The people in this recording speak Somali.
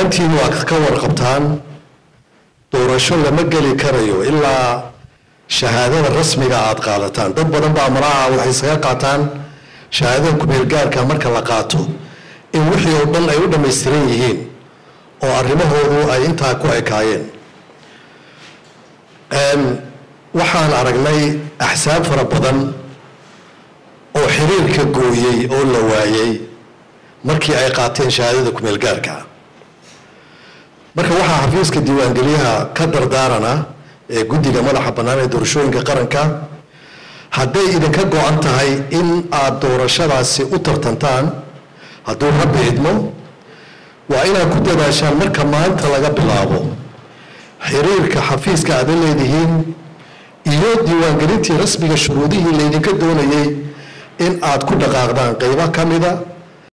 dhammaantiin waa ka warqabtaan doorasho lama geli karayo ilaa shahaadada rasmiga aada qaadataan dad badan baa malaha waxay isaga qaataan shahaadada kumeelgaarka marka la qaato in wixii oo dhan ay u dhammaystiran yihiin oo arrimahoodu ay intaa ku ekaayeen waxaan aragnay axsaab fara badan oo xiriirka gooyey oo la waayey markii ay qaateen shahaadada kumeelgaarka marka waxaa xafiiska diiwaangeliyaha ka dardaarana ee guddiga madaxa bannaan ee doorashooyinka qaranka hadday idinka go-an tahay in aada doorashadaasi u tartantaan hadduu rabbi idmo waa inaad ku dadaashaan marka maanta laga bilaabo xiriirka xafiiska aada leedihiin iyo diiwaangelintii rasmiga shuruudihii laydinka doonayay in aad ku dhaqaaqdaan qeybo ka mida